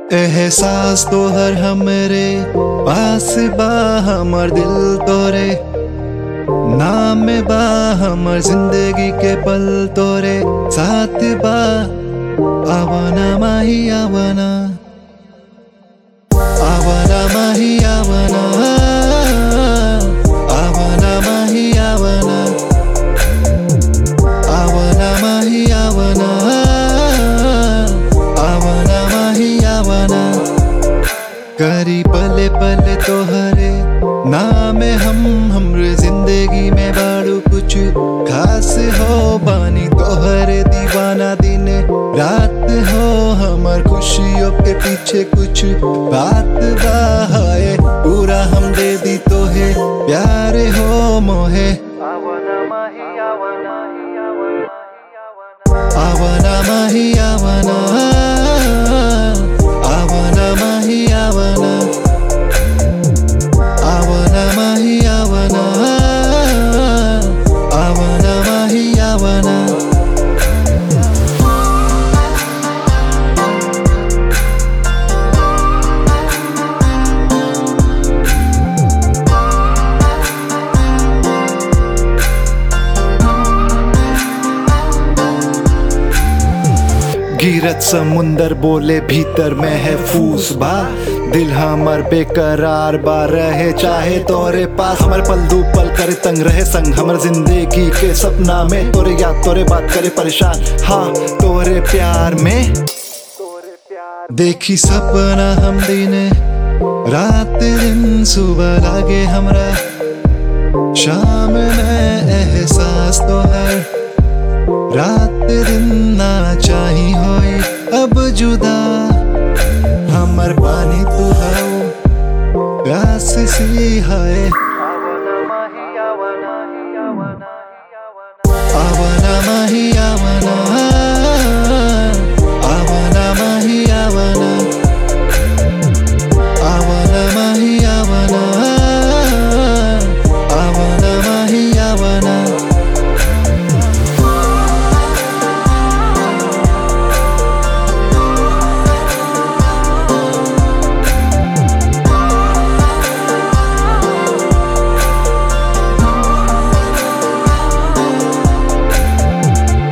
एहसास तो हर हमरे पास बा हमर दिल तोरे नाम बा हमर जिंदगी के पल तोरे साथ बा आवाना माही आवाना आवाना माही आवाना आवाना माही आवाना आवाना माही आवाना आवाना माही आवाना करी पले पले तोहरे नाम हम हमरे जिंदगी में बाड़ू कुछ खास हो बानी तोहरे दीवाना दिन रात हो हमर खुशियों के पीछे कुछ बात बा है पूरा हम दे दी तोहे प्यार हो मोहे आवाना माही आवाना आवाना माही आवाना आवाना माही आवाना आवाना माही आवाना आवाना माही आवाना गिरत समुंदर बोले भीतर में है फूस बा दिल हमर बेकरार बा रहे चाहे तोरे पास हमर पल दू पल करे तंग रहे संग हमर जिंदगी के सपना में तोरे याद तोरे बात करे परेशान हाँ तोरे प्यार में तोरे प्यार देखी सपना हम दिन रात दिन सुबह लागे हमरा शाम में एहसास तो है रात दिन ना चाही होई अब जुदा हमर पानी तू हाउ प्यास सी है